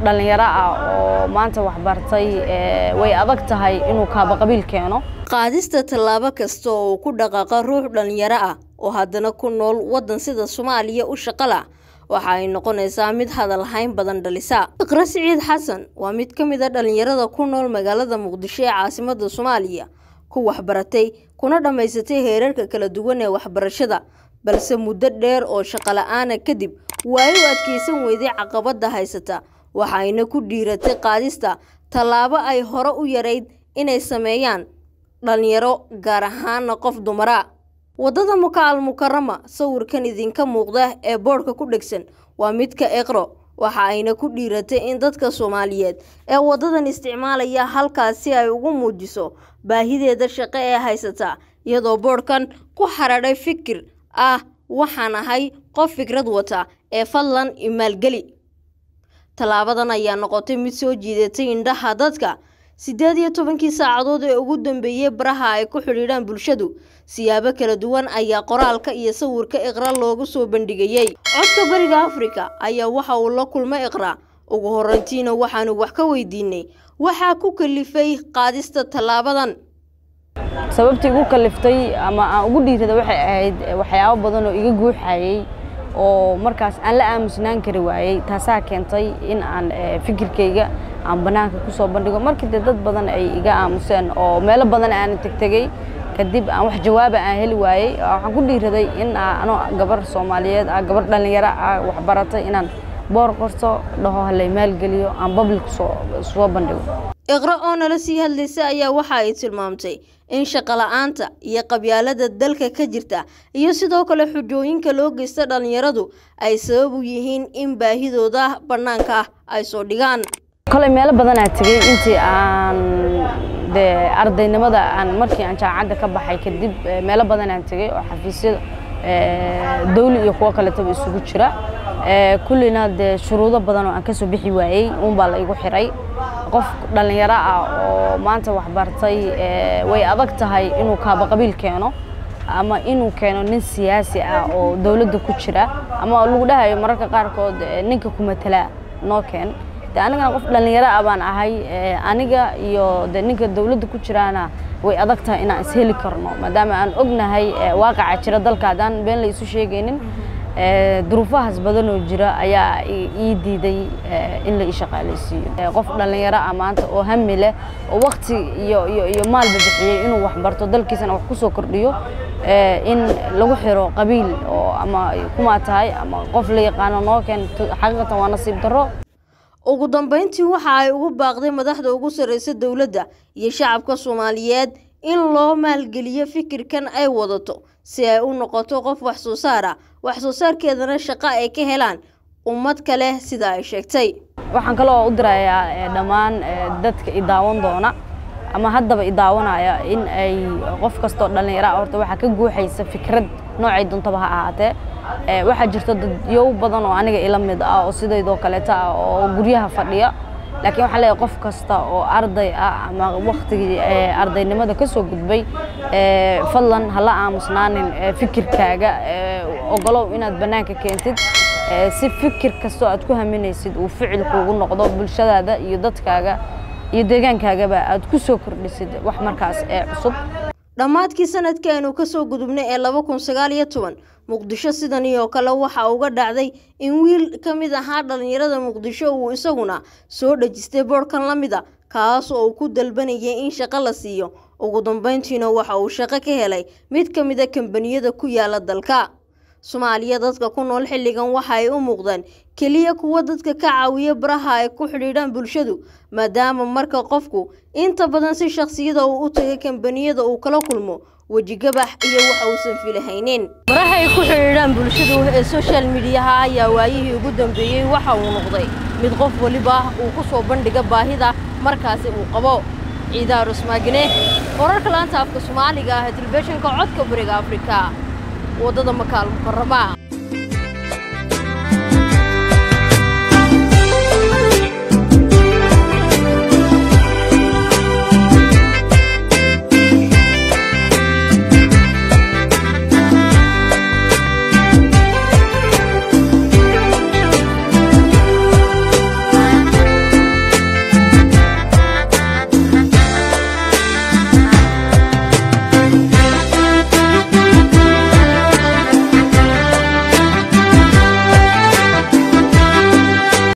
dhallinyaro ah oo maanta waxbartay way adag tahay inuu kaaba qabiil keeno qaadista tallaabo kasta oo ku dhaqaaqa ruux dhallinyaro ah oo haddana ku nool waddan sida soomaaliya u shaqala waxa ay noqonaysaa mid hadal hayn badan dhalisa iqra siciid xasan waa mid ka mid a dhallinyarada ku nool magaalada muqdisho ee caasimadda soomaaliya ku waxbaratay kuna dhammaysatay heerarka kala duwan ee waxbarashada balse muddo dheer oo shaqo la-aana kadib waay u adkeysan weyday caqabadda haysata waxayna ku dhiiratay qaadista tallaabo ay hore u yarayd inay sameeyaan dhallinyaro gaar ahaana qof dumara waddada muka al mukarama sawirkan idinka muuqda ee boodhka ku dhegsan waa midka eqro waxa ayna ku dhiiratay in dadka soomaaliyeed ee waddadan isticmaalaya halkaas si ay ugu muujiso baahideeda shaqo ee haysata iyadoo boodhkan ku xaradhay fikir ah waxaan ahay qof fikrad wata ee fadlan imaalgeli tallaabadan ayaa noqotay mid soo jiidatay indhaha dadka siddeed iyo tobankii saacadood ee ugu dambeeyey baraha ay ku xidhiidhaan bulshadu siyaabo kala duwan ayaa qoraalka iyo sawirka iqra loogu soo bandhigayey codka bariga afrika ayaa waxa uu la kulmay iqra ugu horreyntiina waxaanu wax ka weydiinay waxaa ku kalifay qaadista tallaabadan sababtii igu kaliftay ama aan ugu dhiirada waxay ahayd waxyaabo badan oo iga guuxayey oo markaas aan la aamusnaan kari waayey taasaa keentay in aan fikirkayga aan bannaanka ku soo bandhigo markii dee dad badan ay iga aamuseen oo meelo badan aan tegtegey kadib aan wax jawaaba aan heli waayey waxaan ku dhiiraday in anoo gabar soomaaliyeed ah gabar dhallinyaro ah waxbaratay inaan boor qorto dhaho halay maalgeliyo aan public soo bandhigo iqra oo nala sii hadlaysa ayaa waxa ay tilmaamtay in shaqo la-aanta iyo qabyaalada dalka ka jirta iyo sidoo kale xujooyinka loo geysta dhallinyaradu ay sabab u yihiin in baahidooda bannaanka ah ay soo dhigaan koley meelo badanaa tegey intii aan dee ardaynimada aan markii aan jaamacadda ka baxay kadib meelo badanaan tegey oo xafiisyada dawli iyo kuwo kaletaba isugu jira kullina dee shuruudo badan oo aan kasoo bixi waayey uunbaa la igu xiray qof dhallinyaro ah oo maanta waxbartay way adag tahay inuu kaaba qabiil keeno ama inuu keeno nin siyaasi ah oo dowladda ku jira ama lagu dhahayo mararka qaarkood ninka ku matala noo keen de anigana qof dhallinyaro ah baan ahay aniga iyo de ninka dowladda ku jiraana way adag tahay inaan isheli karno maadaama aan ognahay waaqaca jira dalka haddaan been la isu sheegaynin duruufahaas badan oo jira ayaa ii diiday in la ii shaqaalaysiiyo qof dhallinyaro ah maanta oo hami leh oo wakti iyo iyo iyo maalba bixiyey inuu waxbarto dalkiisana wax ku soo kordhiyo in lagu xiro qabiil oo ama kumaa tahay ama qof la yaqaano noo keen xaqiiqatan waa nasiib darro ugu dambeyntii waxa ay ugu baaqday madaxda ugu sarreysa dowladda iyo shacabka soomaaliyeed in loo maalgeliyo fikirkan ay wadato si ay u noqoto qof wax soo saar ah wax soo saarkeedana shaqo ay ka helaan ummad kale sida ay sheegtay waxaan kaloo u dirayaa dhammaan dadka i daawan doona ama haddaba i daawanaya in ay qof kastoo dhallinyara horta waxaa ka guuxaysa fikrad noocay doontaba ha ahaatee waxaa jirta dadyow badan oo aniga ila mid ah oo sidaydoo kaleeta ah oo guryaha fadhiya laakiin waxaa leeyahay qof kasta oo arday ah ama waktigii ardaynimada ka soo gudbay fadlan hala aamusnaanin fikirkaaga ogolow inaad bannaanka keentid si fikir kastoo aad ku haminaysid uu ficil kuugu noqdo bulshadaada iyo dadkaaga iyo deegaankaagaba aad ku soo kordhisid wax markaas ee cusub dhammaadkii sanadkii aynu ka soo gudubnay ee laba kun sagaal iyo toban muqdisho sidani oo kale waxa uga dhacday in wiil ka mid ahaa dhallinyarada muqdisho uu isaguna soo dhejistay boodhkan la mid a kaas oo uu ku dalbanayay in shaqo la siiyo ugu dambeyntiina waxa uu shaqo ka helay mid ka mid a kambaniyada ku yaala dalka soomaaliya dadka ku nool xilligan waxa ay u muuqdaan keliya kuwa dadka ka caawiya baraha ay ku xidhiidhaan bulshadu maadaama marka qofku inta badan si shakhsiyada uu u tagay kambaniyada uu kala kulmo wejigabax iyo waxa uusan filahaynin baraha ay ku xidhiidhaan bulshadu ee social mediyaha ayaa waayihii ugu dambeeyey waxa uu noqday mid qof waliba uu ku soo bandhiga baahida markaasi uu qabo ciidaa rusmaagine wararka laanta afka soomaaliga ah ee telefishinka codka bariga afrika waddada makaal mukarama